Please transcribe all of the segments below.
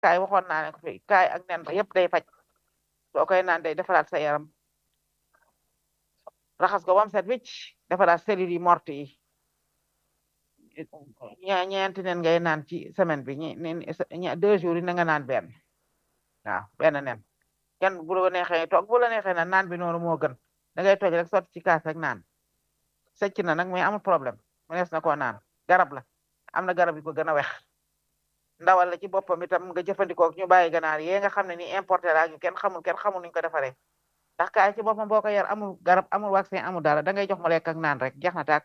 kaay waxoon naa ne ko fi kaay ak nen ba yëpp day faj soo koy naan day defaraat sa yaram raxas ko bam set wicc defaraat cellules yi morte yi ña ñeenti nen ngay naan ci semaine bi ñi ñi deux jours yi na nga naan benn waaw benn nen kenn bu la neexee toog bu la neexee na naan bi noonu moo gën da ngay toj rek sotti ci kaas rek naan sëcc na nag mais amul problème mu nees na koo naan garab la am na garab yi ko gën a wex ndawal la ci boppam itam nga jëfandikoo ñu bàyyi ganaar yee nga xam ne ni importé la ñu kenn xamul kenn xamul nuñ ko defaree ndax kaay ci boppam boo ko yar amul garab amul vaccin amul dara da ngay jox mu lekk ak naan rek jeex na tàkk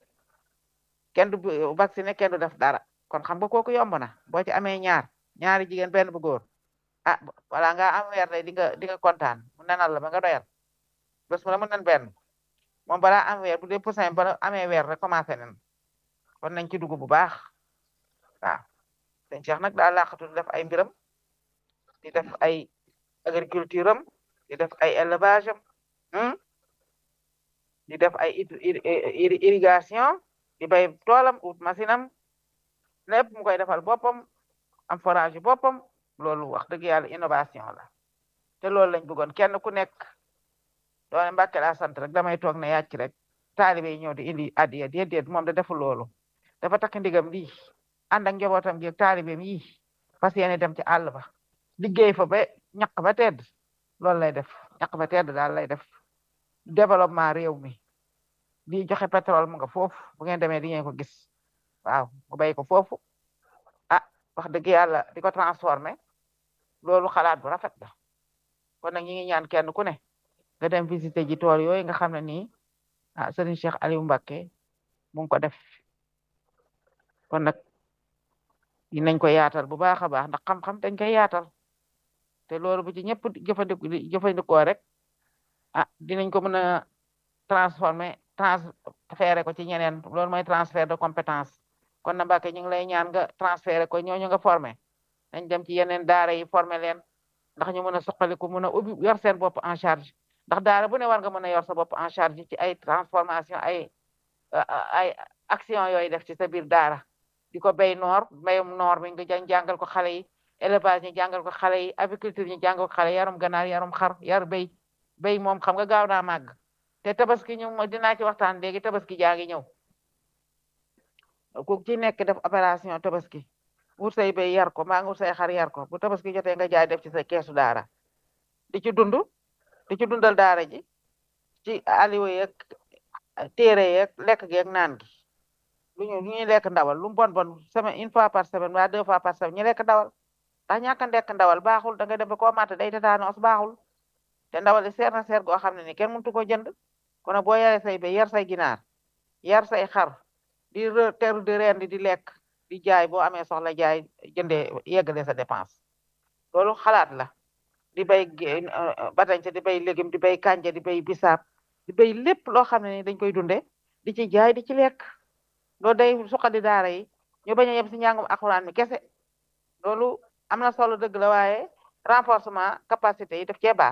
kenn du vacciné kenn du def dara kon xam nga kooku yomb na boo ci amee ñaar ñaari jigéen benn bu góor ah wala nga am weer day di nga di nga kontaan mu nenal la ba nga doyal bés mu la mu nen benn moom balaa am weer bu dee poussin bala amee weer rek commencé nen kon nañ ci dugg bu baax waaw sëñ Cheikh nag daa laqatu di def ay mbiram di def ay agriculture am di def ay élevage am di def ay irrigation di bay toolam ut machine am lépp mu koy defal boppam am forage yu boppam loolu wax dëgg yàlla innovation la te loolu lañ bëggoon kenn ku nekk doone Mbàkke laa sant rek damay toog ne yàcc rek taalibe yi ñëw di indi addiya déedéet moom da deful loolu dafa takk ndigam lii ànd ak njabootam gi ak taalibeem yi fas yéene dem ci àll ba liggéey fa ba ñaq ba tedd loolu lay def ñaq ba tedd daal lay def développement réew mi di joxe pétrole mu nga foofu bu ngeen demee di ngeen ko gis waaw mu bay ko foofu ah wax dëgg yàlla di ko transformé loolu xalaat bu rafet la kon nag ñi ngi ñaan kenn ku ne nga dem visiter ji tool yooyu nga xam ne nii ah Serigne Cheikh Aliou Mbacké mu ngi ko def kon nag dinañ ko yaatal bu baax a baax ndax xam-xam dañ koy yaatal te loolu bu ci ñëpp jëfandiku jëfandikoo rek ah dinañ ko mën a transformer transféré ko ci ñeneen loolu mooy transfert de compétence kon na Mbacké ñu ngi lay ñaan nga transféré ko ñooñu nga formé nañ dem ci yeneen daara yi formé leen ndax ñu mën a suqaliku mën a ubbi yor seen bopp en charge ndax daara bu ne war nga mën a yor sa bopp en charge ci ay transformation ay ay action yooyu def ci sa biir daara di ko béy noor mbéyum noor mi nga jàngal ko xale yi élevage ñu jàngal ko xale yi aviculture ñu jàngal ko xale yarum ganaar yarum xar yar béy béy moom xam nga gaaw naa màgg te tabaski ñu dinaa ci waxtaan léegi tabaski jaa ngi ñëw ku ci nekk def opération tabaski wut say béy yar ko maa ngi wut say xar yar ko bu tabaski jotee nga jaay def ci sa keesu daara di ci dund di ci dundal daara ji ci aliwo yeeg téere yeeg lekk geeg naan gi lu ñu lu ñuy lekk ndawal lu mu bon bon semaine une fois par semaine waa deux fois par semaine ñu lekk ndawal ndax ñàkk a lekk ndawal baaxul da nga dem ba koo màtt day tétanos baaxul te ndawal li seer na seer goo xam ne ni kenn mëntu ko jënd kon boo yaree say béy yar say ginaar yar say xar di teru di rendi di lekk di jaay boo amee soxla jaay jëndee yeggale sa dépense loolu xalaat la di bay batañse di bay légume di bay kànja di bay bisaab di bay lépp loo xam ne ni dañ koy dunde di ci jaay di ci lekk loolu day suqali daara yi ñu bañ a yem si njàngum alxuraan mi kese loolu am na solo dëgg la waaye renforcement capacité yi daf cee baax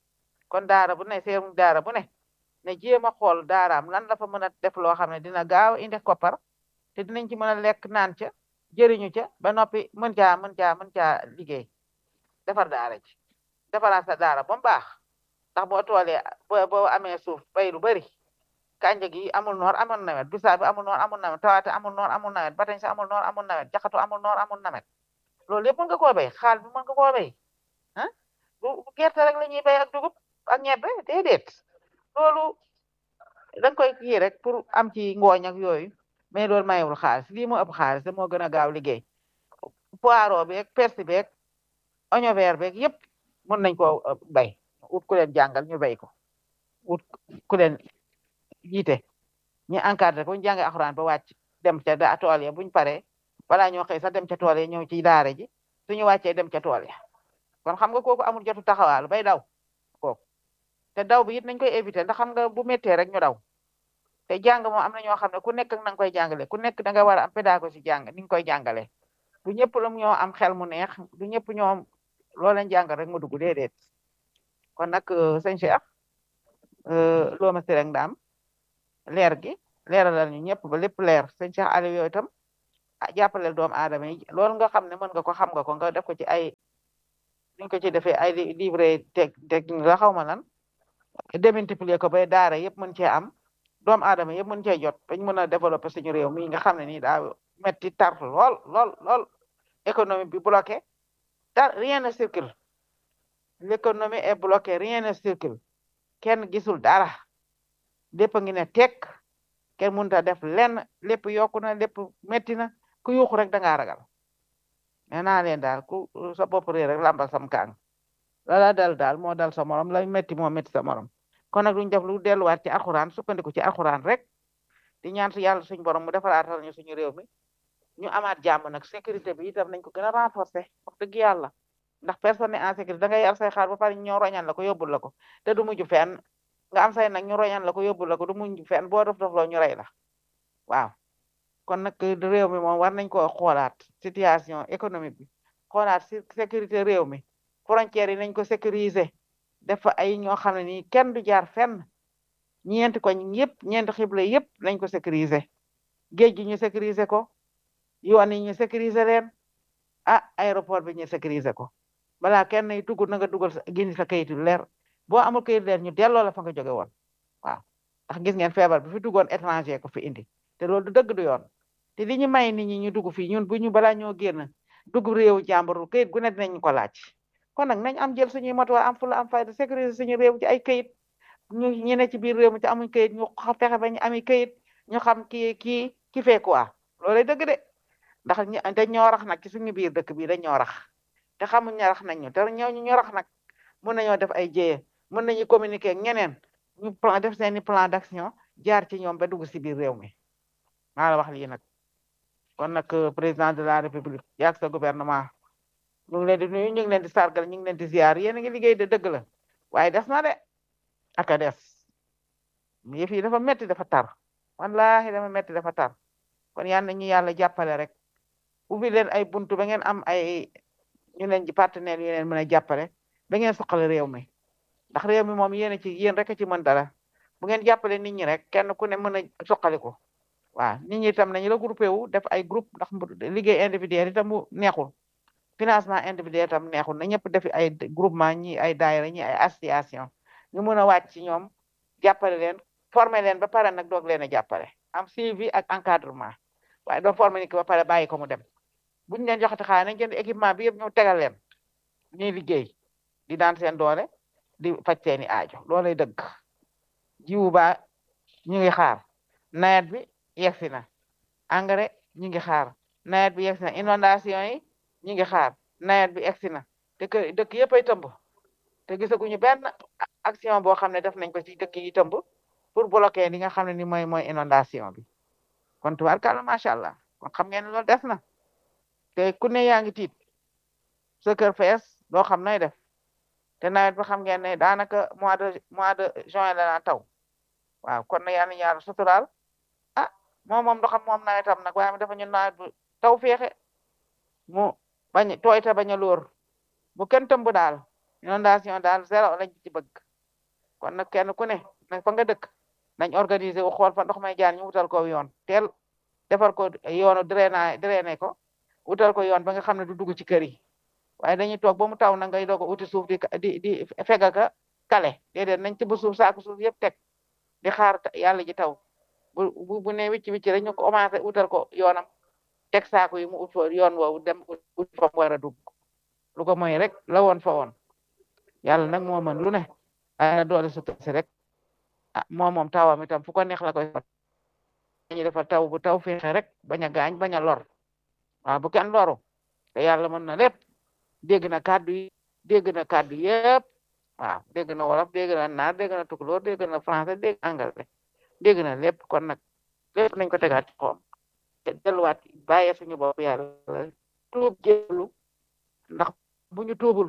kon daara bu ne seerum daara bu ne ne jéem a xool daaraam lan la fa mën a def loo xam ne dina gaaw indi koppar te dinañ ci mën a lekk naan ca jëriñu ca ba noppi mën caa mën caa mën caa liggéey defar daara ji defaraat sa daara ba mu baax ndax boo toolee boo boo amee suuf bay lu bari kànja gi amul noor amul nawet bisaab bi amul noor amul nawet tawaate amul noor amul nawet batañ sa amul noor amul nawet jaxatu amul noor amul nawet loolu yëpp mën nga koo béy xaal bi mën nga koo béy ah bu gerte rek la ñuy béy ak dugub ak ñebbe déedéet loolu da nga koy kii rek pour am ci ngooñ ak yooyu mais loolu mayewul xaalis lii moo ëpp xaalis te moo gën a gaaw liggéey poireau beeg persil beeg oignon vert beeg yëpp mën nañ koo bay ut ku leen jàngal ñu bay ko ut ku leen jiite ñu encadré ko ñu jànge alxuraan ba wàcc dem ca da tool ya buñ paree balaa ñoo xëy sax dem ca tool ya ñëw ci daara ji suñu wàccee dem ca tool ya kon xam nga kooku amul jotu taxawaalu bay daw kooku te daw bi it nañ koy éviter ndax xam nga bu méttee rek ñu daw te jàng moom am na ñoo xam ne ku nekk na nga koy jàngale ku nekk da nga war a am pédagogie jàng ni nga koy jàngalee du ñëpp la ñoo am xel mu neex du ñëpp ñoom loo leen jàngal rek mu dugg déedéet kon nag sëñ Cheikh loo ma si rek ndaam leer gi leeralal ñu ñëpp ba lépp leer sëñ Cheikh Aliou yooyu itam ah jàppaleel doomu aadama yi loolu nga xam ne mën nga ko xam nga ko nga def ko ci ay ñu ko ci defee ay livre teg technique la xaw ma lan démultiplier ko bay daara yëpp mën cee am doomu aadama yëpp mën cee jot bañ mën a développer suñu réew mi nga xam ne nii daa metti tar lool lool lool économie bi bloqué dar rien ne circule l'économie est bloquée rien ne circule kenn gisul dara lépp a ngi ne tekk kenn mënut a def lenn lépp yokku na lépp metti na ku yuuxu rek da ngaa ragal nee naa leen daal ku sa bopp réer rek lambal sam kaang la la dal daal moo dal sa morom la metti moo metti sa morom kon nag duñ def lu delluwaat ci alxuraan sukkandiku ci alxuraan rek di ñaan si yàlla suñu borom mu defaraatal ñu suñu réew mi ñu amaat jàmm nag sécurité bi itam nañ ko gën a renforcer wax dëgg yàlla ndax personne en sécurité da ngay yar say xaar ba pare ñoo roñan la ko yóbbul la ko te du mujj fenn nga am say nag ñu roñan la ko yóbbul la ko du mujj fenn boo def def loo ñu rey la waaw kon nag réew mi moom war nañ ko xoolaat situation économique bi xoolaat sécurité réew mi frontières yi nañ ko sécuriser def fa ay ñoo xam ne nii kenn du jaar fenn ñeenti koñ yëpp ñeenti xibla yëpp nañ ko sécuriser géej gi ñu sécuriser ko yoon yi ñu sécuriser leen ah aéroport bi ñu sécuriser ko balaa kenn yi dugg na nga dugal sa gindi sa kayit yu leer boo amul kayit leer ñu delloo la fa nga jóge woon waaw ndax gis ngeen feebar bi fi duggoon étranger ko fi indi te loolu du dëgg du yoon te li ñu may nit ñi ñu dugg fii ñun bu ñu balaa ñoo génn dugg réewu jàmbur kayit gu ne dinañ ko laaj kon nag nañ am jël suñuy matuwaay am fula am fayda sécuriser suñu réew ci ay kayit ñu ñu ne ci biir réew mi ci amuñ kayit ñu fexe ba ñu ami kayit ñu xam kii kii ki fee quoi loolay dëgg de ndax dañ ñoo rax nag ci suñu biir dëkk bi dañ ñoo rax te xamuñ ne rax nañ ñu te ñooñu ñu rax nag mën nañoo def ay jéye mën nañu communiquer ak ñeneen ñu plan def seeni plan d'action jaar ci ñoom ba dugg si biir réew mi maa la wax lii nag kon nag président de la république yaag sa gouvernement ñu ngi leen di nuyu ñu ngi leen di sargal ñu ngi leen di ziar yéen a ngi liggéey de dëgg la waaye des na de ak a des yëf yi dafa metti dafa tar wallahi dafa metti dafa tar kon yal na ñu yàlla jàppale rek ubbi leen ay buntu ba ngeen am ay ñu leen ci partenaires yu leen mën a jàppale ba ngeen soxla réew mi ndax réew mi moom yéen a ci yéen rek a ci mën dara bu ngeen jàppale nit ñi rek kenn ku ne mën a soqali ko waaw nit ñi itam nañu regroupé wu def ay groupe ndax liggéey individuel itam mu neexul financement individuel itam neexul na ñëpp def ay groupement ñi ay daayira ñi ay association ñu mën a wàcc ci ñoom jàppale leen former leen ba pare nag doog leen a jàppale am suivi ak encadrement waaye doo former ni ki ba pare bàyyi ko mu dem buñu leen joxati xaalis nañ jënd équipement bi yëpp ñu tegal leen ñuy liggéey di daan seen doole di faj seeni aajo loolay dëgg jiwu ba ñu ngi xaar nawet bi yegsi na engrais ñu ngi xaar nawet bi yegsi na inondation yi ñu ngi xaar nawet bi yegsi na te kër dëkk yëpp ay tëmb te gisaguñu benn action boo xam ne def nañ ko ci dëkk yi tëmb pour bloquer li nga xam ne ni mooy mooy inondation bi kon tubaarkàlla macha allah kon xam ngeen ne loolu des na te ku ne yaa ngi tiit sa kër fees doo xam nay def te nawet bi xam ngeen ne daanaka mois de mois de juin la na taw waaw kon na yàlla ñaar suturaal ah moom moom do xam moom nawetam nag waaye dafa ñu nawet bu taw feexe mu bañ tooy te bañ a lóor bu kenn tëmb daal inondation daal zéro lañ ci bëgg kon nag kenn ku ne nag fa nga dëkk nañ organiser wu xool fa ndox may jaar ñu wutal ko yoon teel defar ko yoonu drainage drainer ko wutal ko yoon ba nga xam ne du dugg ci kër yi waaye dañuy toog ba mu taw na ngay doog a uti suuf di di di fegaka kale déedéet nañ ci ba suuf saako suuf yëpp teg di xaar yàlla ji taw bu bu ne wicc wicc rek ñu commencé utal ko yoonam teg saako yi mu ut fa yoon woowu dem ut fa mu war a dugg lu ko moy rek la woon fa woon yàlla nag moo mën lu ne ay na doole su si rek ah moom moom tawam itam fu ko neex la koy fat ñu defal taw bu taw feexe rek bañ a gaañ bañ a lor waaw bu kenn loru te yàlla mën na lépp dégg na kàddu yi dégg na kàddu yëpp waaw dégg na wolof dégg na naar dégg na tukulóor dégg na français dégg anglais dégg na lépp kon nag lépp nañ ko tegaat ci xoom te delluwaat bàyyee suñu bopp yàlla tuub jéglu ndax bu ñu tuubul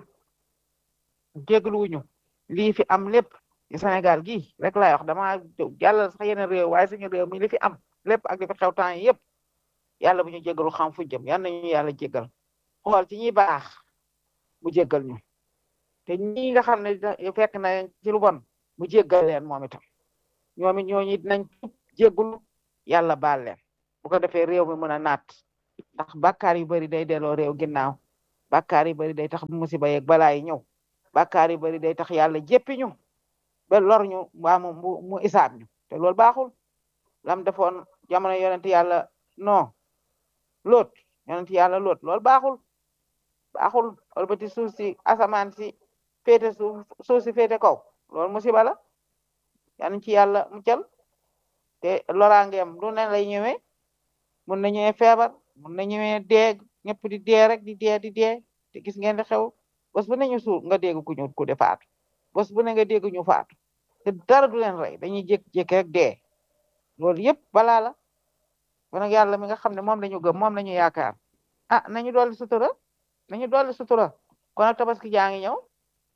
jéglu wuñu lii fi am lépp ci Sénégal gi rek laay wax dama jàllal sax yeneen réew waaye suñu réew mi li fi am lépp ak li fi xew temps yi yëpp yàlla bu ñu jéggalu xam fu jëm yal nañu yàlla jéggal xool ci ñi baax mu jéggal ñu te ñi nga xam ne fekk na ci lu bon mu jéggal leen moom itam ñoom it ñooñu dinañ tuub jéggalu yàlla baal leen bu ko defee réew mi mën a naat ndax bàkkaar yu bari day delloo réew ginnaaw bàkkaar yu bari day tax musiba yeeg balaa yi ñëw bàkkaar yu bari day tax yàlla jéppi ñu ba lor ñu waa mu mu isaab ñu te loolu baaxul lam defoon jamono yonent yàlla non loot yonent yàlla loot loolu baaxul baaxul walbati suuf si asamaan si féete suuf suuf si féete kaw loolu musiba la yal ci yàlla muccal te loraangeem lu ne lay ñëwee mun na ñëwee feebar mun na ñëwee dee ñëpp di dee rek di dee di dee te gis ngeen di xew bés bu ne ñu suul nga dégg ku ñu ku de faatu bés bu ne nga dégg ñu faatu te dara du leen rey dañuy jékki-jékki rek dee loolu yëpp balaa la kon nag yàlla mi nga xam ne moom la ñu gëm moom la ñu yaakaar ah nañu dolli sutura nañu dolli sutura kon nag tabaski jaa ngi ñëw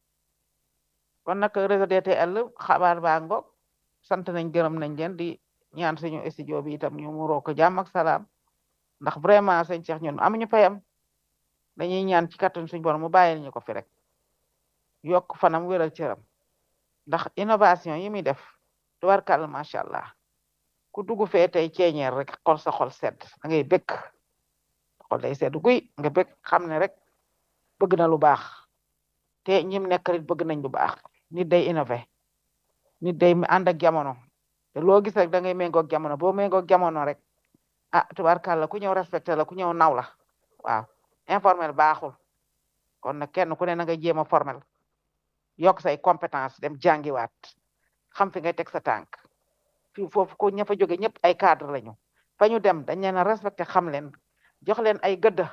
kon nag réseau DTL xabaar baa ngoog sant nañ gërëm nañ leen di ñaan suñu studio bi itam ñu muroo ko jàmm ak salaam ndax vraiment sëñ Cheikh ñun amuñu payam dañuy ñaan ci kattan suñu borom mu bàyyil ñu ko fi rek yokk fanam wéral cëram ndax innovation yi muy def tubarkàlla macha allah ku dugg fee tey ceeñeer rek xol sa xol sedd da ngay bëgg xol day sedd guy nga bëgg xam ne rek bëgg na lu baax te ñim nekk rit bëgg nañ lu baax nit day innové nit day ànd ak jamono te loo gis rek da ngay méngoog jamono boo méngoog jamono rek ah tubarkàlla ku ñëw respecté la ku ñëw naw la waaw informel baaxul kon nag kenn ku ne na nga jéem a formel yokk say compétence dem jàngiwaat xam fi ngay teg sa tànk fii foofu ko ña fa jóge ñëpp ay cadre lañu fa ñu dem dañ leen a respecté xam leen jox leen ay gëdd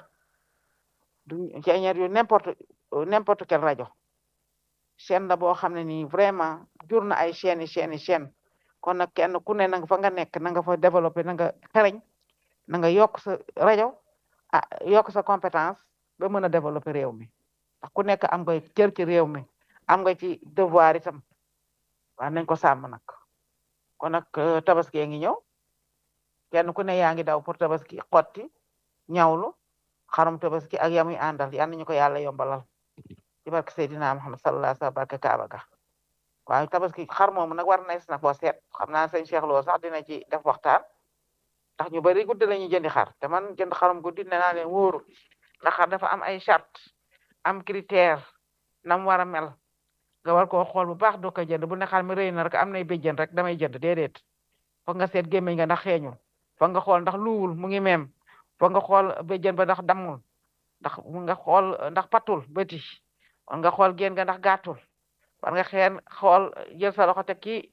du ceeñeer yu n'importe n'importe quelle rajo chaîne la boo xam ne nii vraiment jur na ay chaîne yi chaîne yi chaîne kon nag kenn ku ne na nga fa nga nekk na nga fa développé na nga xereñ na nga yokk sa rajo ah yokk sa compétence ba mën a développé réew mi ndax ku nekk am nga cër ci réew mi am nga ci devoir itam waaw nañ ko sàmm nag kon nag tabaski ngi ñëw kenn ku ne yaa ngi daw pour tabaski xotti ñawlu xarum tabaski ak yamuy àndal yal nañu ko yàlla yombalal ci barke Seydina Muhammad sallallahu alayhi wa sallam barke Kaaba ga waaw tabaski xar moomu nag war na na ko seet xam naa sëñ Cheikh Lo sax dina ci def waxtaan ndax ñu bari guddi la ñuy jëndi xar te man jënd xarum guddi nee naa leen wóoru ndax xar dafa am ay charte am critère nam war a mel nga war koo xool bu baax doo ko jënd bu ne xar mi rëy na rek am nay béjjën rek damay jënd déedéet foog nga seet gémmiñ nga ndax xeeñul foog nga xool ndax luwul mu ngi meem foog nga xool béjjën ba ndax dammul ndax mu nga xool ndax patul bëti war nga xool génn nga ndax gàttul war nga xeen xool jël sa loxo teg kii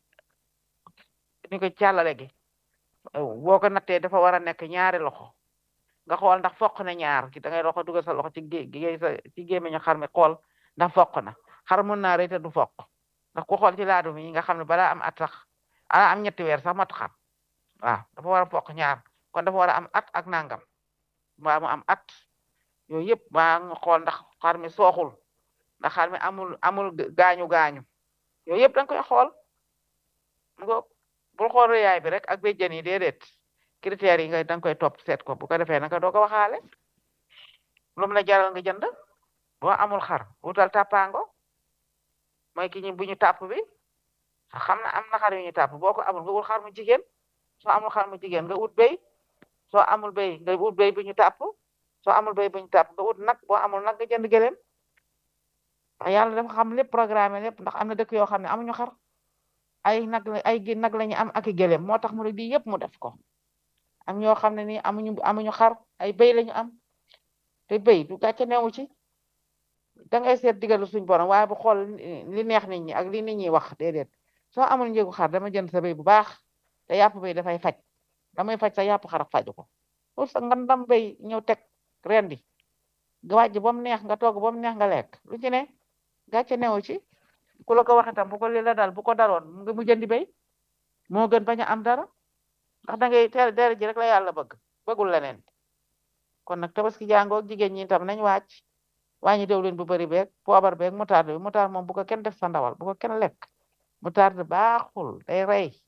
ni ko càllale gi boo ko nattee dafa war a nekk ñaari loxo nga xool ndax foq na ñaar da ngay loxo dugal sa loxo ci gé sa ci gémmiñu xar mi xool ndax foq na xar mun naa rëy te du foq ndax ku xool ci laadum yi nga xam ne balaa am at sax ala am ñetti weer sax mat xar waaw dafa war a foq ñaar kon dafa war a am at ak nangam mbaa mu am at yooyu yëpp maa nga xool ndax xar mi sooxul ndax xar mi amul amul gaañu gaañu yooyu yëpp da nga koy xool nga bul xool rëyaay bi rek ak béjjën yi déedéet critères yi nga da nga koy topp seet ko bu ko defee nanga doo ko waxaale lu mu la jaral nga jënd boo amul xar wutal tàppaango mooy ki ñu bu ñu tàpp bi xam na am na xar yu ñu tàpp boo ko amul nga wut xar mu jigéen soo amul xar mu jigéen nga wut béy soo amul béy nga wut béy bu ñu tàpp soo amul béy bu ñu tàpp nga wut nag boo amul nag nga jënd gëléem ndax yàlla dafa xam lépp programme lépp ndax am na dëkk yoo xam ne amuñu xar ay nag ay gi nag la ñu am ak i gëléem moo tax mu ne lii yëpp mu def ko am ñoo xam ne nii amuñu amuñu xar ay béy lañu am te béy du gàcce newu ci da ngay seet digalu suñ borom waaye bu xool li neex nit ñi ak li nit ñi wax déedéet soo amul njëgu xar dama jënd sa béy bu baax te yàpp béy dafay faj damay faj sa yàpp xar faju ko pour sa nga ndam béy ñëw teg rendi nga wàjj ba mu neex nga togg ba mu neex nga lekk lu ci ne gàcce newu ci ku la ko wax itam bu ko li la dal bu ko daloon nga mu jëndi béy moo gën bañ a am dara ndax da ngay teel dere ji rek la yàlla bëgg bëggul leneen kon nag tabaski jàngoog jigéen ñi tam nañ wàcc wàññi diwlin bu bëri beeg poobar beeg moutarde bi moutarde moom bu ko kenn def sa ndawal bu ko kenn lekk moutarde baaxul day rey